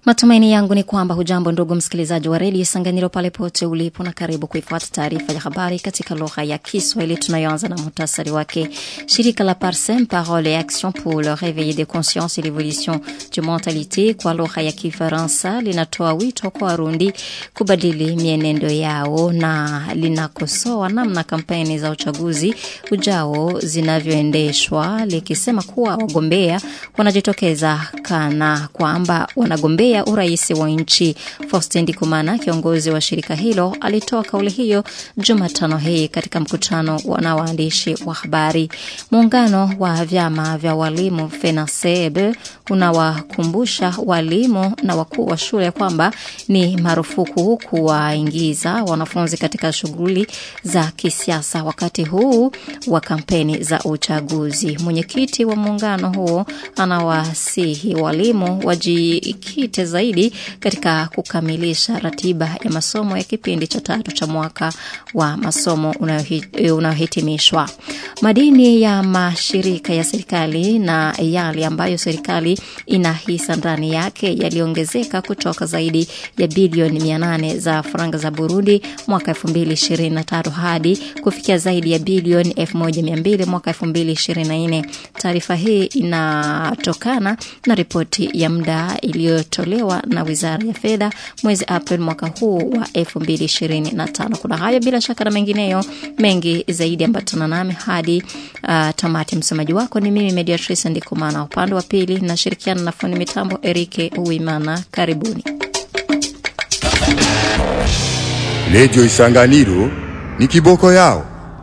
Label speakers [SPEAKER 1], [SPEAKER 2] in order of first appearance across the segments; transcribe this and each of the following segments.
[SPEAKER 1] Matumaini yangu ni kwamba hujambo ndugu msikilizaji wa redio Sanganiro pale pote ulipo, na karibu kuifuata taarifa ya habari katika lugha ya Kiswahili tunayoanza na muhtasari wake. Shirika la Parsem, Parole et Action pour le réveil des consciences et l'évolution de mentalité kwa lugha ya Kifaransa linatoa wito kwa Warundi kubadili mienendo yao na linakosoa namna kampeni za uchaguzi ujao zinavyoendeshwa likisema kuwa wagombea wanajitokeza kana kwamba wanagombea ya urais wa nchi. Faustin Ndikumana, kiongozi wa shirika hilo, alitoa kauli hiyo Jumatano hii katika mkutano na waandishi wa habari. Muungano wa vyama vya walimu FENASEB unawakumbusha walimu na wakuu wa shule kwamba ni marufuku kuwaingiza wanafunzi katika shughuli za kisiasa wakati huu wa kampeni za uchaguzi. Mwenyekiti wa muungano huo anawasihi walimu wajikite zaidi katika kukamilisha ratiba ya masomo ya kipindi cha tatu cha mwaka wa masomo unayohitimishwa. Madini ya mashirika ya serikali na yale ambayo serikali ina hisa ndani yake yaliongezeka kutoka zaidi ya bilioni 800 za faranga za Burundi mwaka 2023 hadi kufikia zaidi ya bilioni 1200 mwaka 2024. Taarifa hii inatokana na ripoti ya muda iliyotolewa na Wizara ya Fedha mwezi Aprili mwaka huu wa 2025. Kuna hayo bila shaka na mengineyo mengi zaidi, ambatana nami hadi uh, tamati. Msomaji wako ni mimi Mediatrice Ndikumana, upande wa pili nashirikiana na fundi mitambo Erike Uwimana. Karibuni.
[SPEAKER 2] Redio Isanganiro ni kiboko yao.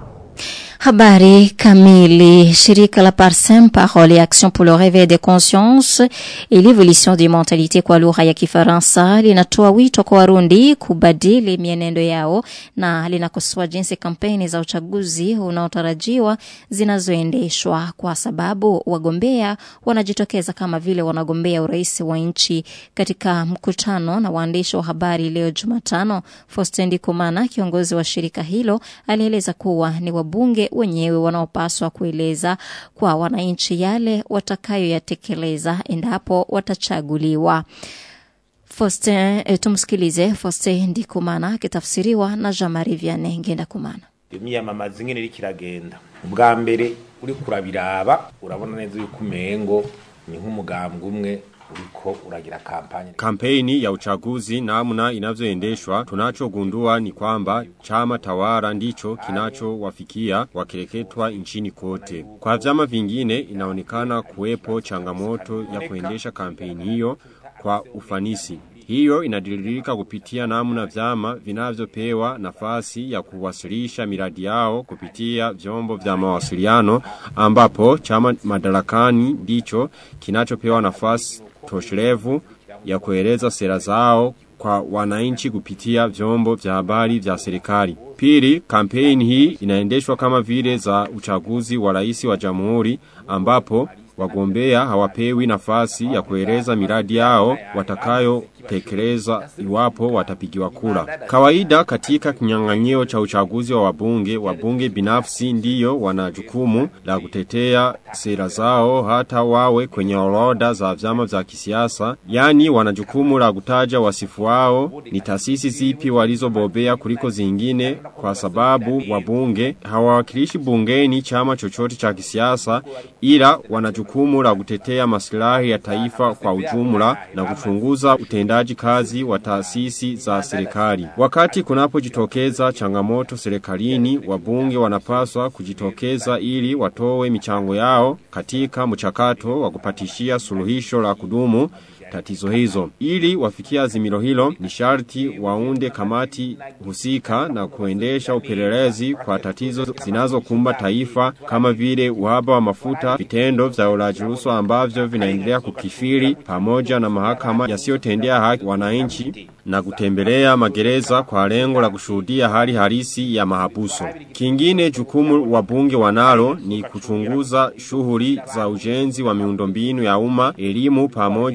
[SPEAKER 1] Habari kamili. Shirika la Parsem, Parole et Action pour le réveil des consciences et l'évolution des mentalités kwa lugha ya Kifaransa linatoa wito kwa Warundi kubadili mienendo yao na linakosoa jinsi kampeni za uchaguzi unaotarajiwa zinazoendeshwa kwa sababu wagombea wanajitokeza kama vile wanagombea urais wa nchi. Katika mkutano na waandishi wa habari leo Jumatano, Faustin Ndikumana, kiongozi wa shirika hilo, alieleza kuwa ni wabunge wenyewe wanaopaswa kueleza kwa wananchi yale watakayoyatekeleza endapo watachaguliwa. Faustin, e, tumsikilize Faustin Ndikumana akitafsiriwa na Jean-Marie Vianney Ngendakumana.
[SPEAKER 3] imyamamaza ingene iriko iragenda ubwa mbere uriko urabiraba urabona neza yuko umengo ni nk'umugambwe umwe uriko uragira kampanye.
[SPEAKER 4] Kampeni ya uchaguzi namna inavyoendeshwa, tunachogundua ni kwamba chama tawala ndicho kinachowafikia wakireketwa nchini kote. Kwa vyama vingine inaonekana kuwepo changamoto ya kuendesha kampeni hiyo kwa ufanisi. Hiyo inadiririka kupitia namna vyama vinavyopewa nafasi ya kuwasilisha miradi yao kupitia vyombo vya mawasiliano ambapo chama madarakani ndicho kinachopewa nafasi toshirevu ya kueleza sera zao kwa wananchi kupitia vyombo vya habari vya serikali. Pili, kampeni hii inaendeshwa kama vile za uchaguzi wa rais wa jamhuri ambapo wagombea hawapewi nafasi ya kueleza miradi yao watakayo tekeleza iwapo watapigiwa kura. Kawaida katika kinyang'anyiro cha uchaguzi wa wabunge, wabunge binafsi ndiyo wana jukumu la kutetea sera zao hata wawe kwenye orodha za vyama vya kisiasa, yani wana jukumu la kutaja wasifu wao ni taasisi zipi walizobobea kuliko zingine, kwa sababu wabunge hawawakilishi bungeni chama chochote cha kisiasa, ila wana jukumu la kutetea maslahi ya taifa kwa ujumla na kuchunguza utendaji utendaji kazi wa taasisi za serikali. Wakati kunapojitokeza changamoto serikalini, wabunge wanapaswa kujitokeza ili watowe michango yao katika mchakato wa kupatishia suluhisho la kudumu tatizo hizo. Ili wafikia azimilo hilo ni sharti waunde kamati husika na kuendesha upelelezi kwa tatizo zinazokumba taifa kama vile uhaba wa mafuta, vitendo vya ulaji rushwa ambavyo vinaendelea kukifiri pamoja na mahakama yasiyotendea haki wananchi na kutembelea magereza kwa lengo la kushuhudia hali halisi ya mahabuso. Kingine jukumu wabunge wanalo ni kuchunguza shughuli za ujenzi wa miundombinu ya umma, elimu pamoja na sekta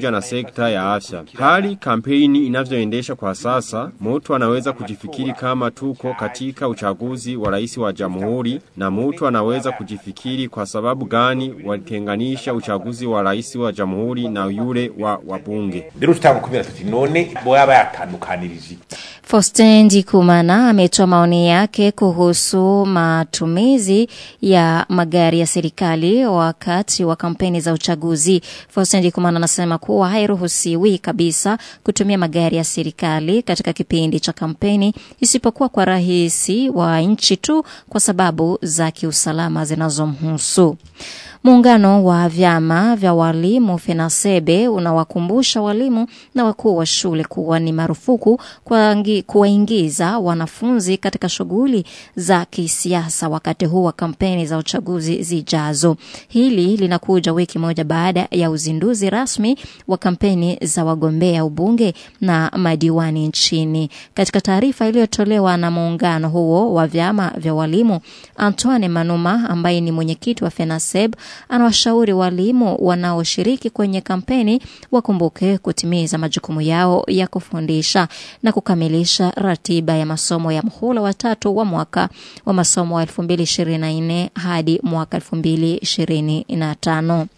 [SPEAKER 4] sekta ya afya. Hali kampeni inavyoendesha kwa sasa, mtu anaweza kujifikiri kama tuko katika uchaguzi wa rais wa jamhuri na mtu anaweza kujifikiri kwa sababu gani walitenganisha uchaguzi wa rais wa jamhuri na yule wa wabunge.
[SPEAKER 3] rero tutamukumira tuti none boyaba yatandukanirije
[SPEAKER 1] Faustin Ndikumana ametoa maoni yake kuhusu matumizi ya magari ya serikali wakati wa kampeni za uchaguzi. Faustin Ndikumana anasema kuwa hairuhusiwi kabisa kutumia magari ya serikali katika kipindi cha kampeni isipokuwa kwa rahisi wa nchi tu kwa sababu za kiusalama zinazomhusu. Muungano wa vyama vya walimu FENASEBE unawakumbusha walimu na wakuu wa shule kuwa ni marufuku kuwaingi- kuwaingiza wanafunzi katika shughuli za kisiasa wakati huu wa kampeni za uchaguzi zijazo. Hili linakuja wiki moja baada ya uzinduzi rasmi wa kampeni za wagombea ubunge na madiwani nchini. Katika taarifa iliyotolewa na muungano huo wa vyama vya walimu, Antoine Manuma ambaye ni mwenyekiti wa FENASEB anawashauri walimu wanaoshiriki kwenye kampeni wakumbuke kutimiza majukumu yao ya kufundisha na kukamilisha ratiba ya masomo ya mhula wa tatu wa mwaka wa masomo wa 2024 hadi mwaka 2025.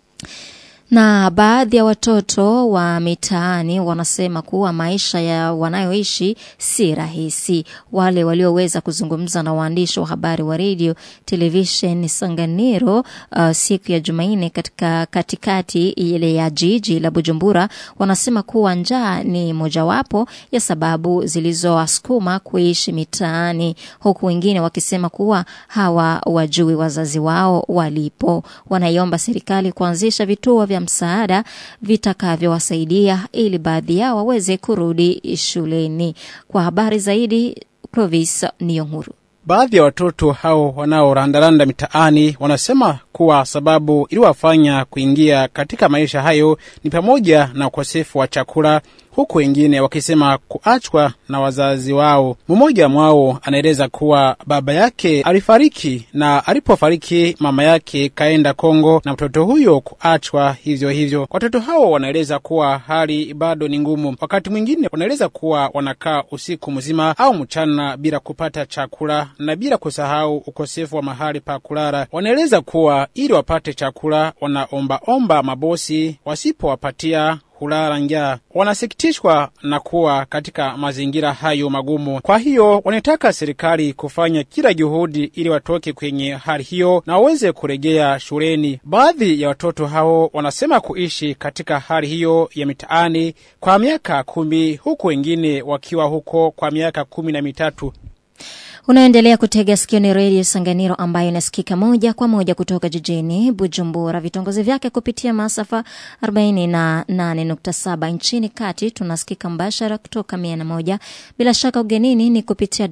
[SPEAKER 1] Na baadhi ya watoto wa mitaani wanasema kuwa maisha ya wanayoishi si rahisi. Wale walioweza kuzungumza na waandishi wa habari wa redio televishen Sanganiro uh, siku ya Jumanne katika katikati ile ya jiji la Bujumbura wanasema kuwa njaa ni mojawapo ya sababu zilizowasukuma kuishi mitaani, huku wengine wakisema kuwa hawa wajui wazazi wao walipo. Wanaiomba serikali kuanzisha vituo vya msaada vitakavyowasaidia ili baadhi yao waweze kurudi shuleni. Kwa habari zaidi, Clovis Niyonkuru.
[SPEAKER 5] Baadhi ya watoto hao wanaorandaranda mitaani wanasema kuwa sababu iliwafanya kuingia katika maisha hayo ni pamoja na ukosefu wa chakula, huku wengine wakisema kuachwa na wazazi wao. Mmoja mwao anaeleza kuwa baba yake alifariki na alipofariki mama yake kaenda Kongo na mtoto huyo kuachwa hivyo hivyo. Watoto hao wanaeleza kuwa hali bado ni ngumu. Wakati mwingine wanaeleza kuwa wanakaa usiku mzima au mchana bila kupata chakula na bila kusahau ukosefu wa mahali pa kulala. Wanaeleza kuwa ili wapate chakula wanaombaomba mabosi, wasipowapatia hulala njaa. Wanasikitishwa na kuwa katika mazingira hayo magumu. Kwa hiyo wanataka serikali kufanya kila juhudi ili watoke kwenye hali hiyo na waweze kurejea shuleni. Baadhi ya watoto hao wanasema kuishi katika hali hiyo ya mitaani kwa miaka kumi, huku wengine wakiwa huko kwa miaka kumi na mitatu.
[SPEAKER 1] Unaendelea kutega sikio ni redio Sanganiro ambayo inasikika moja kwa moja kutoka jijini Bujumbura, vitongozi vyake kupitia masafa 48.7 nchini kati. Tunasikika mbashara kutoka 101, bila shaka ugenini ni kupitia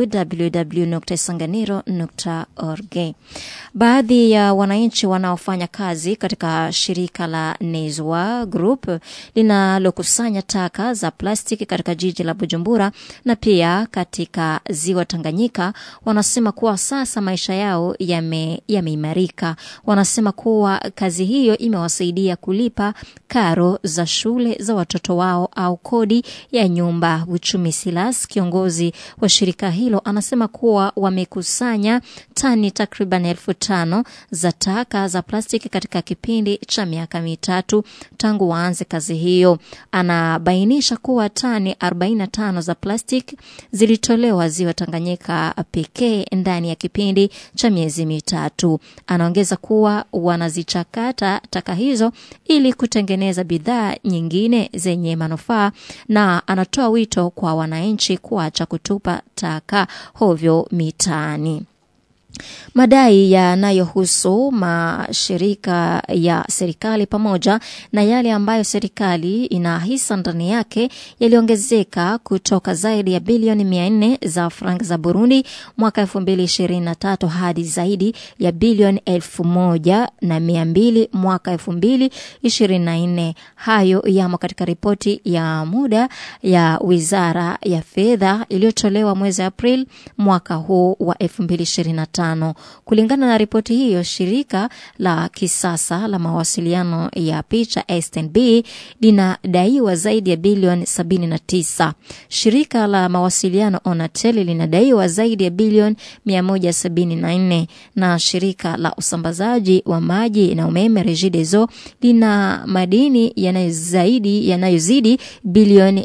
[SPEAKER 1] www.sanganiro.org. Baadhi ya wananchi wanaofanya kazi katika shirika la Nezwa Group linalokusanya taka za plastiki katika jiji la Bujumbura na pia katika ziwa Tanganyika wanasema kuwa sasa maisha yao yameimarika. Yame wanasema kuwa kazi hiyo imewasaidia kulipa karo za shule za watoto wao au kodi ya nyumba. Uchumi Silas, kiongozi wa shirika hilo, anasema kuwa wamekusanya tani takriban elfu tano za taka za plastiki katika kipindi cha miaka mitatu tangu waanze kazi hiyo. Anabainisha kuwa tani 45 za plastiki zilitolewa ziwa Tanganyika pekee ndani ya kipindi cha miezi mitatu. Anaongeza kuwa wanazichakata taka hizo ili kutengeneza bidhaa nyingine zenye manufaa, na anatoa wito kwa wananchi kuacha kutupa taka hovyo mitaani. Madai yanayohusu mashirika ya serikali pamoja na yale ambayo serikali ina hisa ndani yake yaliongezeka kutoka zaidi ya bilioni 400 za frank za Burundi mwaka 2023 hadi zaidi ya bilioni elfu moja na mia mbili mwaka 2024. Hayo yamo katika ripoti ya muda ya Wizara ya Fedha iliyotolewa mwezi Aprili mwaka huu wa 2025. tano. Kulingana na ripoti hiyo, shirika la kisasa la mawasiliano ya picha SNB linadaiwa zaidi ya bilioni 79. Shirika la mawasiliano Onatel linadaiwa zaidi ya bilioni 174 na shirika la usambazaji wa maji na umeme Regideso lina madini yanayozidi yanayozidi bilioni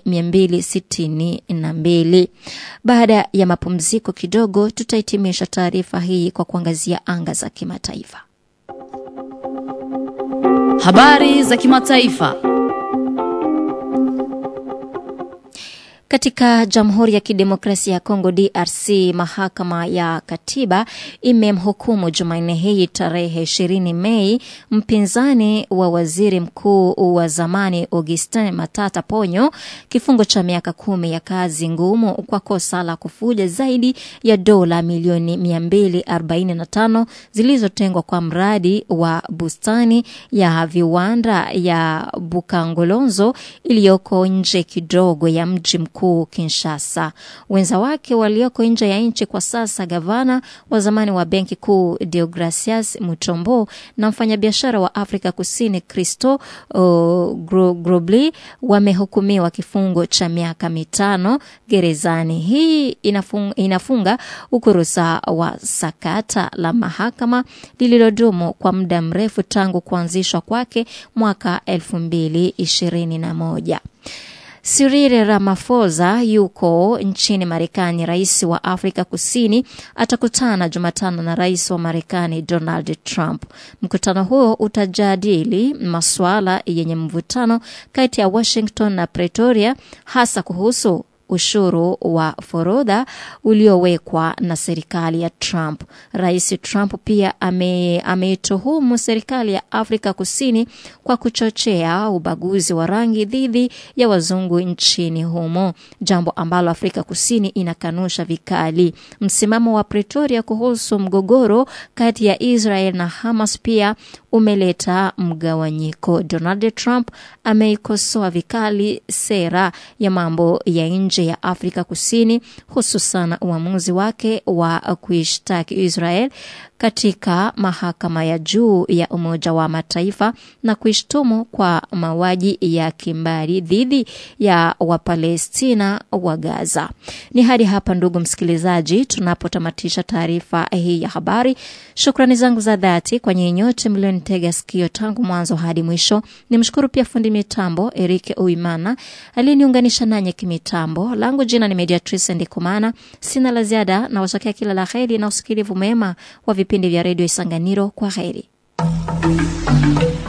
[SPEAKER 1] 262. Baada ya mapumziko kidogo, tutahitimisha taarifa hii kwa kuangazia anga za kimataifa.
[SPEAKER 6] Habari za kimataifa.
[SPEAKER 1] Katika Jamhuri ya Kidemokrasia ya Kongo DRC, mahakama ya katiba imemhukumu Jumanne hii tarehe 20 Mei mpinzani wa waziri mkuu wa zamani Augustin Matata Ponyo kifungo cha miaka kumi ya kazi ngumu kwa kosa la kufuja zaidi ya dola milioni 245 zilizotengwa kwa mradi wa bustani ya viwanda ya Bukangolonzo iliyoko nje kidogo ya mji mkuu Kinshasa. Wenza wake walioko nje ya nchi kwa sasa, gavana wa zamani wa benki kuu Deogracias Mutombo na mfanyabiashara wa Afrika Kusini Christo uh, Grobli wamehukumiwa kifungo cha miaka mitano gerezani. Hii inafunga, inafunga ukurusa wa sakata la mahakama lililodumu kwa muda mrefu tangu kuanzishwa kwake mwaka elfu mbili ishirini na moja. Cyril Ramaphosa yuko nchini Marekani. Rais wa Afrika Kusini atakutana Jumatano na rais wa Marekani Donald Trump. Mkutano huo utajadili masuala yenye mvutano kati ya Washington na Pretoria, hasa kuhusu ushuru wa forodha uliowekwa na serikali ya Trump. Rais Trump pia ameituhumu ame serikali ya Afrika Kusini kwa kuchochea ubaguzi wa rangi dhidi ya wazungu nchini humo, jambo ambalo Afrika Kusini inakanusha vikali. Msimamo wa Pretoria kuhusu mgogoro kati ya Israel na Hamas pia umeleta mgawanyiko. Donald Trump ameikosoa vikali sera ya mambo ya nje ya Afrika Kusini, hususan uamuzi wake wa kuishtaki Israel katika mahakama ya juu ya Umoja wa Mataifa na kuishtumu kwa mauaji ya kimbari dhidi ya Wapalestina wa Gaza. Ni hadi hapa, ndugu msikilizaji, tunapotamatisha taarifa hii ya habari. Shukrani zangu za dhati kwa nyinyi nyote mlionitega sikio tangu mwanzo hadi mwisho. Nimshukuru pia fundi mitambo Erike Uimana aliyeniunganisha nanyi kimitambo. Langu jina ni Mediatrice Ndikumana. Sina la ziada na watakia kila la heri na usikilivu mema wa vipindi vya redio Isanganiro. Kwa heri.